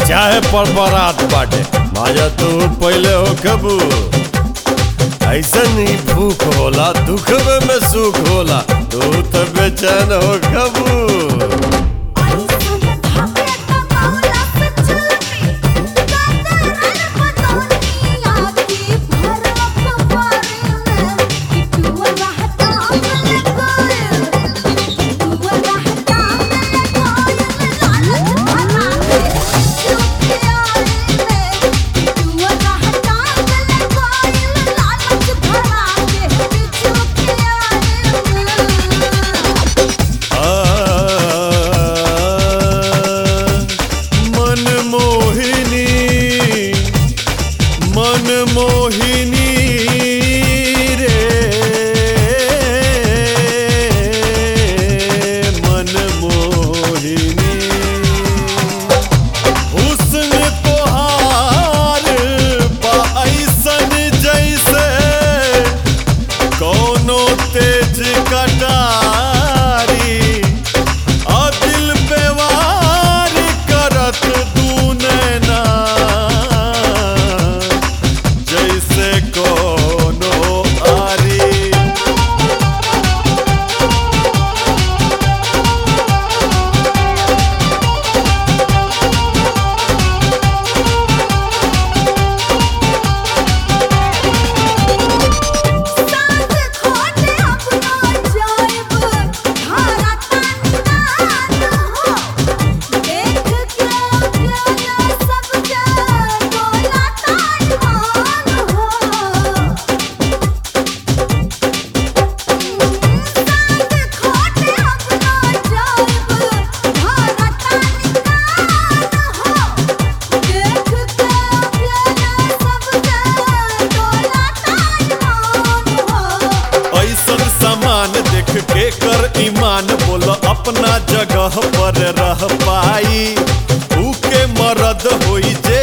चाहे परपरात बाटे माजा तू पहले हो कबू ऐसन ही भूख होला दुखवे में सुख होला तू तो बेचैन हो कबू मन मोहिनी मन मोहिनी रे मन मोहिनी हुस्न तोहार बा ऐसन जैसे कोनो तेज कटारी आ दिल पे वार करत दू नैना जैसे कोनो आरी ऐसन सामान देख के कर ईमान बोल अपना जगह पर रह पाई ऊ के मरद होई जे